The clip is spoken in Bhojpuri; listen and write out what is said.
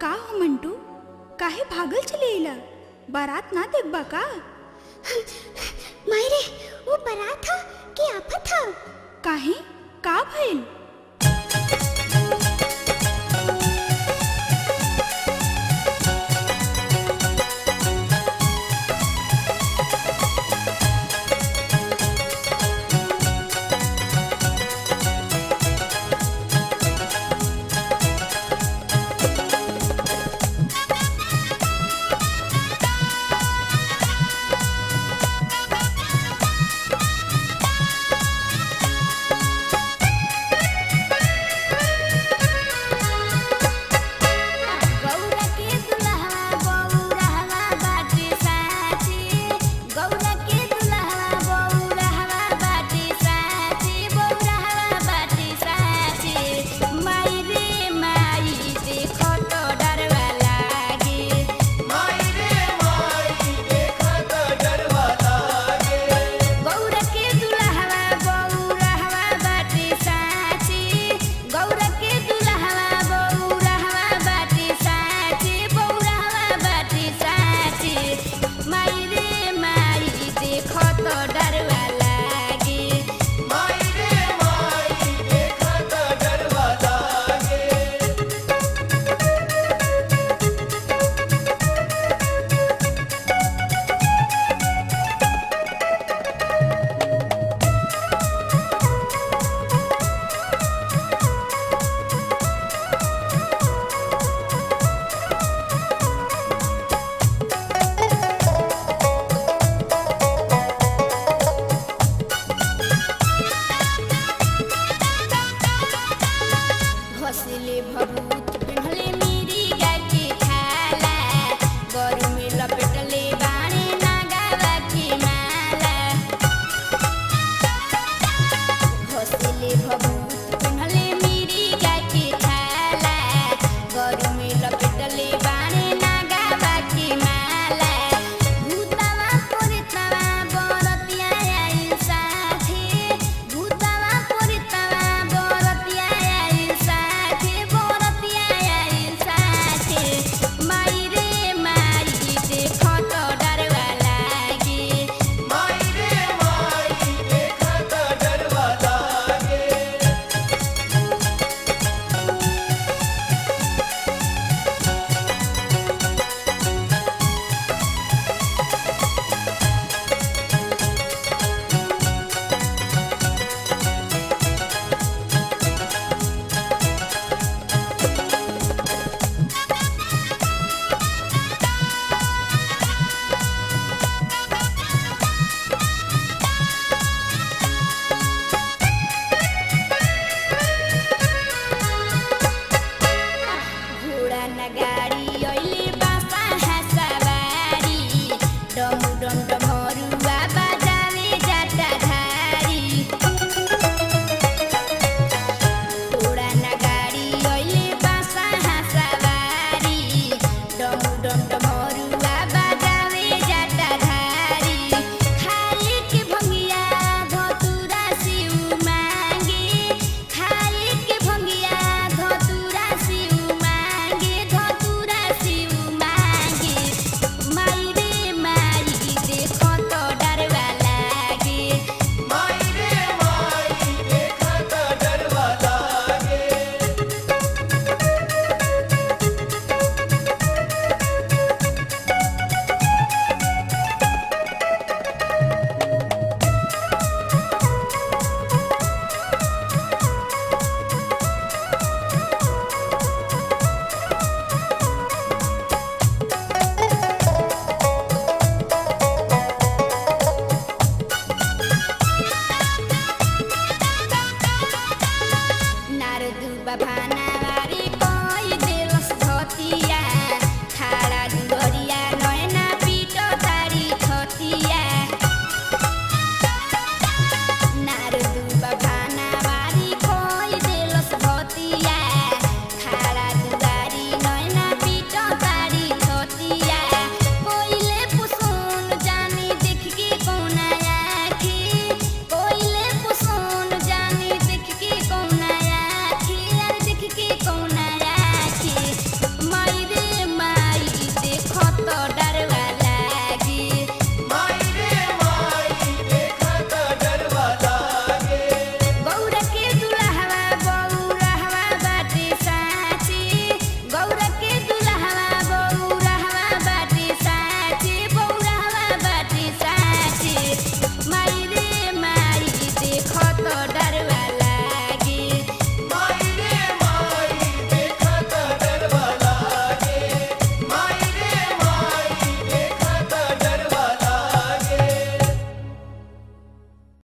का हो मंटू काहे भागल चलेला बारात ना देखबा का मायरे वो बारात था कि आफत था काहे का भइल गौरा के दुल्हा बौरहवा बाटे साची गौरा के दुल्हा बौरहवा बाटे साची बौरहवा बाटे साची माई रे माई देखो तो डरवा लागे गौरा के दुल्हा बौरहवा बाटे साची गौरा के दुल्हा बौरहवा बाटे साची बौरहवा बाटे साची माई रे माई देखो तो डरवा लागे घोसले भभूत पिन्हले मेरी गाके खाला गरु में लपेटले बाणे नागावा की माला घोसले भभूत पिन्हले मेरी गाके खाला गरु में लपेटले बाणे नागावा की माला भूतवा पुरितवा बरतिया आइल साथी भूतवा पुरितवा बरतिया आइल साथी बरतिया आइल साथी माई रे माई देखो तो डरवा लागे घोडा नगाडी अहिले बापा हासाबारी डमु डम डमरुवा बाजाले जाटा धारी घोडा नगाडी अहिले बापा हासाबारी डमु डम डमरुवा बाजाले जाटा धारी खाए के भङ्गिया धतुरा सिउ मागे खाए के भङ्गिया धतुरा सिउ मागे धतुरा सिउ मागे माई रे माई देखो तो डरवा लागे नारदु बभानावा